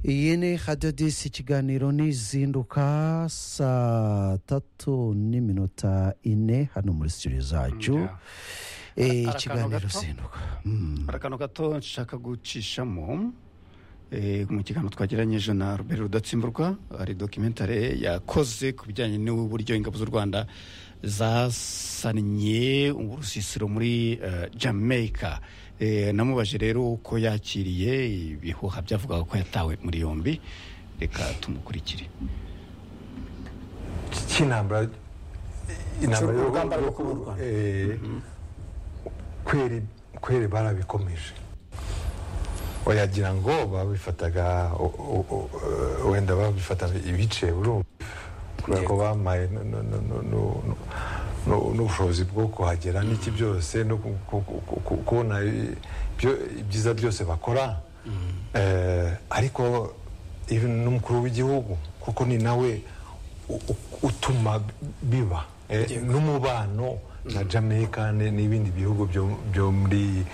iyi ni hadedisi ikiganiro n'izinduka saa tatu n'iminota ine hano muri studio zacu Yeah. Eh, Hari akantu ikiganiro gato? zinduka Mm. hari akantu gato nshaka gucishamo eh, mu kiganiro twagiranyije na robert rudatsimburwa hari dokimentare yakoze ku bijyanye n'uburyo ingabo z'u rwanda zasannye urusisiro muri eh, jamaica Eh, namubajije rero uko yakiriye ibihuha byavugaga ko yatawe muri yombi reka tumukurikire cy'intambara intambara yo- urugamba rwo kubura u Rwanda. Eh, kweri kweri barabikomeje wayagira ngo babifataga o- o- o- eh, wenda babifataga ibice urumva kubera ko bamaye nu- nu- nu- nu- nu- nu- nu- n'ubushobozi bwo kuhagera n'iki byose no ku- ku- ku- ku- kubona i- byo- ibyiza byose bakora Eh, ariko even n'umukuru w'igihugu kuko ni nawe u- u- utuma biba Eh, n'umubano na jamaica ni- n'ibindi bihugu byo- byo muri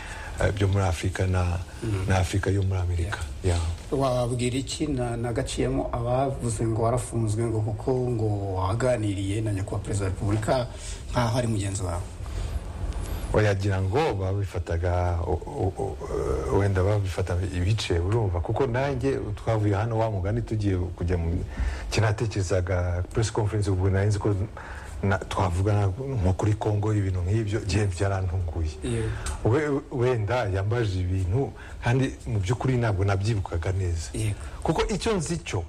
eh, byo muri afurika na na afurika yo muri amerika Yeah. wababwira iki na- nagaciyemo abavuze ngo warafunzwe ngo kuko ngo waganiriye na nyakubahwa perezida wa repubulika nkaho ari mugenzi wawe wayagira ngo babifataga o- o- o- eh, wenda babifataga ibice urumva kuko nanjye twavuye hano wa mugani tugiye kujya mu kinatekerezaga press conference ubwo nari nzi ko na- twavugana nko kuri congo ibintu nk'ibyo gihe byarantunguye Yego. We- wenda yambajije ibintu kandi mu by'ukuri ntabwo nabyibukaga neza Yego. kuko icyo nzi cyo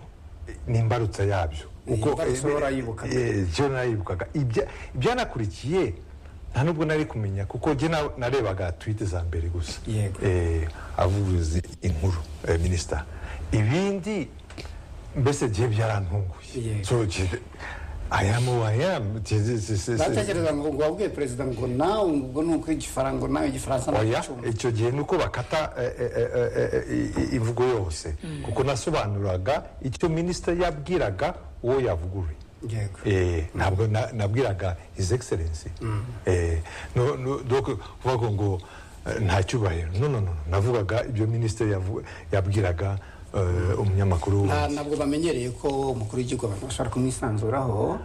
eh, ni imbarutsa yabyo Iyi mbarutso eh, warayibukaga. eh, ibyo narayibukaga Ibya- ibyanakurikiye nta nubwo nari kumenya kuko njye na- narebaga twite za mbere gusa Yego. Eh, avuguruza inkuru eh, minisita ibindi mbese gihe byarantunguye Yego. So, gihe- I am who I am. Gihe- si- si- si- batekereza ngo ngo wabwiye perezida ngo nawe ubwo ni uko igifaransa ngo nawe igifaransa oya ntacyumva icyo gihe ni uko bakata eh, eh, eh, eh, eh, i- imvugo yose kuko nasobanuraga icyo minisita yabwiraga uwo yavuguruye yego Eh, ntabwo na- nabwiraga his excellence Eh, no- no- donc kuvuga ngo eh, nta cyubahiro no no no navugaga ibyo minisitiri yavu- yabwiraga eh, umunyamakuru nta ntabwo bamenyereye ko umukuru w'igihugu abantu bashobora kumwisanzuraho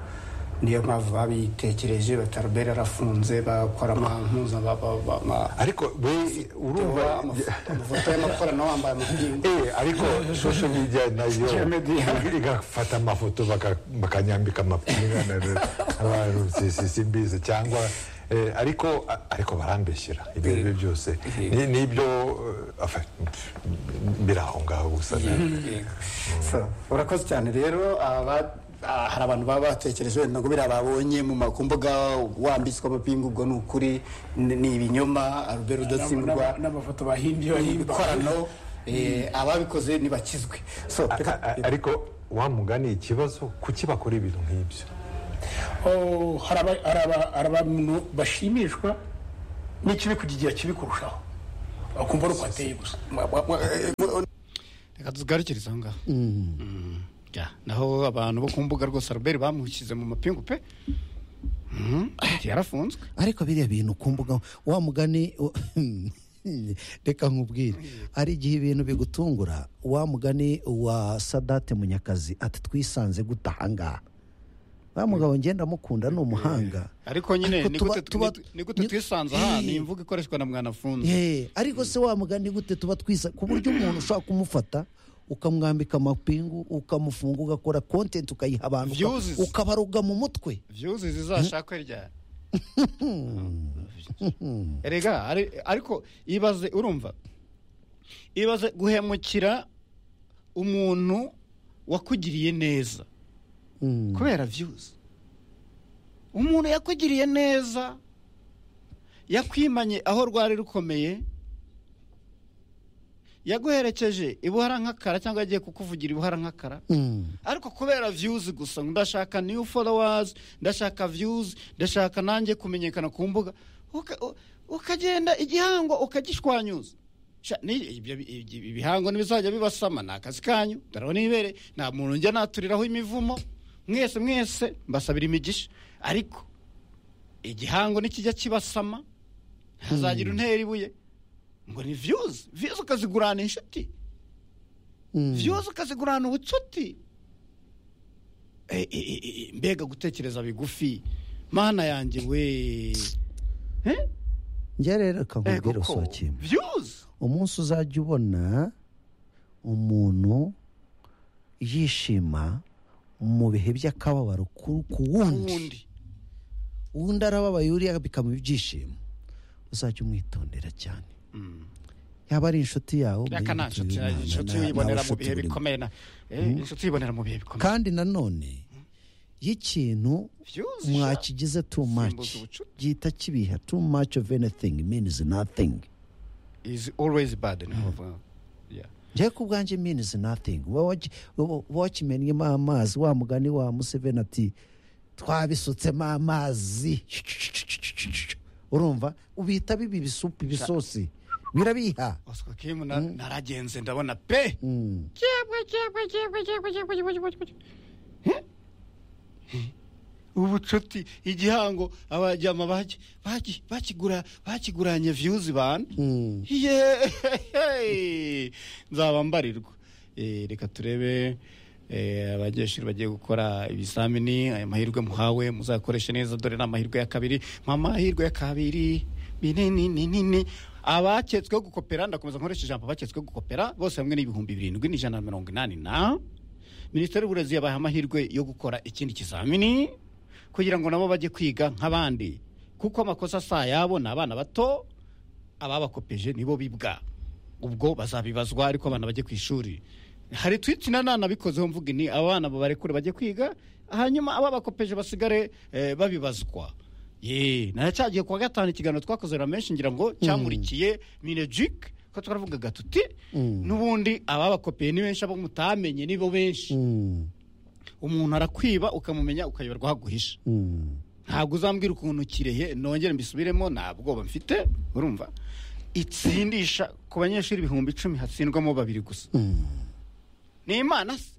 niyo mpamvu babitekereje batarobera arafunze bakora amampuza ariko we urumva amafoto y'amakorano wambaye amapingu Eh, ariko social media nayo Social media. igafata amafoto baka- bakanyambika amapinga na- na- abantu si- si- simbizi cyangwa eh, ariko a- ariko barambeshyera ibyo ari byo byose Ni- nibyo eh, afa- biri aho ngaho gusa So, urakoze cyane rero aba- ah, hari abantu baba batekereje wenda ngo biriya babonye mu ma- ku mbuga wambitswe amapingu ubwo ni ukuri ni ni ibinyoma albert udatsimburwa N'ama- n'amafoto bahimbye bahimba ibikorano eh, ababikoze ntibakizwe so A- reka- a- ariko wamugani ikibazo kuki bakora ibintu nk'ibyo Oh, hari aba- hari aba- hari abantu bashimishwa n'ikibi kugira kibi kurushaho bakumva ari uko ateye gusa reka tuzigarukirize aho ngaho Mm. Yeah. naho abantu bo ku mbuga rwose robert bamushyize mu mapingu pe Mm. yarafunzwe ariko biriya bintu ku mbuga wa mugani wa- reka nkubwire hari igihe ibintu bigutungura wa mugani wa sadate munyakazi ati twisanze gute ahangaha wa mugabo ngenda amukunda ni umuhanga ariko Ariko nyine ni tuba- gute- tuba- ni- ni gute ni- twisanze aha ni Eh. imvugo ikoreshwa na mwanafunze Ye, ariko se wa mugani gute tuba twisa ku buryo umuntu ushobora kumufata ukamwambika amapingu ukamufunga ugakora kontenti ukayiha abantu uka- Views. ukabaruga mu mutwe vyuzi zizashakwe ryari erega ari- ariko ibaze urumva ibaze guhemukira umuntu wakugiriye neza Mm. kubera views umuntu yakugiriye neza yakwimanye aho rwari rukomeye yaguherekeje ibuharankakara cyangwa yagiye kukuvugira ibuharankakara Mm. ariko kubera views gusa ngo ndashaka new followers ndashaka views ndashaka nanjye kumenyekana ku mbuga uka- u- ukagenda igihango ukagishwanyuza Sha, ni- ibyo- ibyo- ibihango ntibizajya bibasama ni akazi kanyu darabona ibere nta muntu njya naturiraho imivumo mwese mwese mbasabira imigisha ariko igihango nikijya kibasama ntazagira untera ibuye ngo ni views views ukazigurana inshuti vyoza ukazigurana ubucuti Eh, eh, eh, eh, mbega gutekereza bigufi mana yanjye we Eh? njye rero reka Eh, nkubwire koko. usohokeye vyoza umunsi uzajya ubona umuntu yishima mu bihe by'akababaro ku ku wundi ubundi uwundi arababaye uriya bikaba ibyishimo uzajya umwitondera cyane yaba ari inshuti yawe ubwo reka nta yibutse nshuti Imana, inshuti na- uyibonera nawe mu nshuti bihe buri- bikomeye na eh, inshuti uyibonera mu bihe bikomeye kandi nanone y'ikintu vyoza mwakigize too much Simbuza ubucuti. gihita kibiha too much of anything means nothing is always bad niho bavuga. Yeah. njyewe ku bwanjye means nothing wowe waki- wowe wakimennyemo amazi wa mugani wa museveni ati twabisutsemo amazi urumva ubihita biba ibisupu ibisosi birabiha Oscar Kim na- naragenze ndabona pe Mm. Jabwe, jabwe, jabwe, jabwe, jabwe, jabwe, jabwe, jabwe. He? He? ubucuti igihango abajyama baki- baki- bakigura bakiguranye views bana Mm. Yeeeehe! nzaba mbarirwa Eh, reka turebe eh, abanyeshuri bagiye gukora ibizamini aya mahirwe muhawe muzakoreshe neza dore ni amahirwe ya kabiri mu amahirwe ya kabiri binini ninini abaketsweho gukopera ndakomeza nkoresha ijambo abaketsweho gukopera bose hamwe n'ibihumbi birindwi n'ijana na mirongo inani na minisiteri y'uburezi yabaha amahirwe yo gukora ikindi kizamini kugira ngo nabo bajye kwiga nk'abandi kuko amakosa si ayabo ni abana bato ababakopeje nibo bibwa ubwo bazabibazwa ariko abana bajye ku ishuri hari twiti na nana bikozeho mvuga ni abana babarekure bajye kwiga hanyuma ababakopeje basigare eh, babibazwa ye naracyagiye kuwa gatanu ikiganiro twakoze na menshi ngira ngo cyamurikiye minejike ko twaravugaga tuti n'ubundi ababakopeye ni benshi abo mutamenye nibo benshi Mm. umuntu arakwiba ukamumenya ukayoberwa aho aguhisha Mm. ntabwo uzambwira ukuntu kirehe nongere mbisubiremo nta bwoba mfite urumva itsindisha ku banyeshuri ibihumbi icumi hatsindwamo babiri gusa ni imana se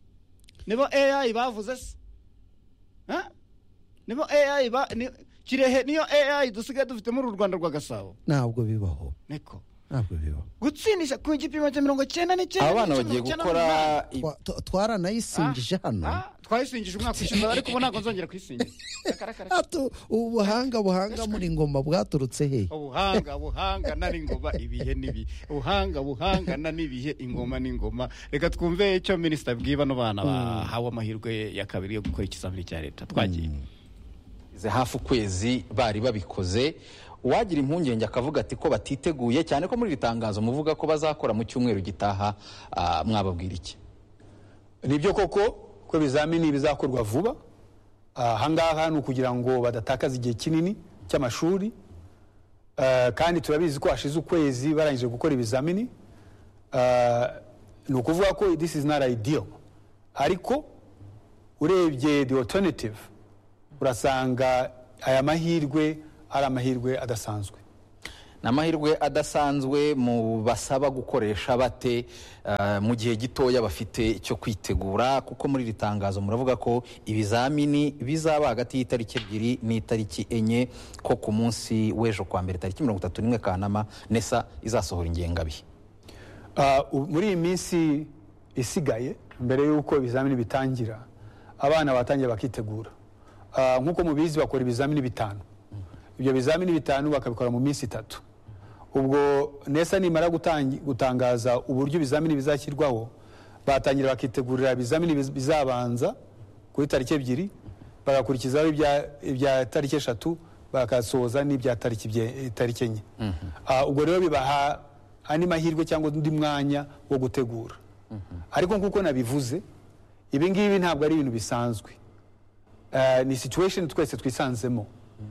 nibo ai bavuze se Ha? nibo ai ba ni- kirehe niyo ai dusigaye dufite muri uru rwanda rwa gasabo ntabwo bibaho niko ntabwo bibaho gutsindisha ku gipimo cya mirongo cyenda n'icyenda abana n'icyenda, bagiye mirongo cyenda gukora n'umunani. i- Twa- twa- twaranayisingije hano Ah, twayisingije umwaka ushize ariko ubu ntabwo nzongera kuyisingiza Reka, reka, reka. Atu- ubuhanga buhanga muri ingoma bwaturutse he ubuhanga buhanga na n'ingoma ibihe n'ibihe ubuhanga buhangana n'ibihe ingoma n'ingoma reka twumve icyo minisita abwiye bano bana bahawe amahirwe ya kabiri yo gukora ikizamini cya leta twagiye Ze hafi ukwezi bari babikoze uwagira impungenge akavuga ati ko batiteguye cyane ko muri iri tangazo muvuga ko bazakora mu cyumweru gitaha ah, mwababwira iki nibyo koko ko ibizamini bizakorwa vuba ahangaha ni ukugira ngo badatakaza igihe kinini cy'amashuri Ah, kandi turabizi ko hashize ukwezi barangije gukora ibizamini Ah, ni ukuvuga ko this is not ideal ariko urebye the alternative urasanga aya mahirwe ari amahirwe adasanzwe ni amahirwe adasanzwe mu basaba gukoresha bate eh, mu gihe gitoya bafite icyo kwitegura kuko muri iri tangazo muravuga ko ibizamini bizaba hagati y'itariki ebyiri n'itariki enye ko ku munsi w'ejo kwa mbere tariki mirongo itatu n'imwe kanama nesa izasohora ingengabihe Ah, ubu- muri iyi minsi isigaye mbere y'uko ibizamini bitangira abana batangiye bakitegura Ah, nk'uko mubizi bakora ibizamini bitanu ibyo bizamini bitanu bakabikora mu minsi itatu ubwo nesa nimara gutangi- gutangaza uburyo ibizamini bizashyirwaho batangira bakitegurira ibizamini biz- bizabanza kuri tariki ebyiri bagakurikizaho ibya- ibya tariki eshatu bakasoza n'ibya tariki bye- tariki enye Ah, ubwo rero bibaha andi mahirwe cyangwa undi mwanya wo gutegura ariko nk'uko nabivuze ibi ngibi ntabwo ari ibintu bisanzwe Eh, ni situation twese twisanzemo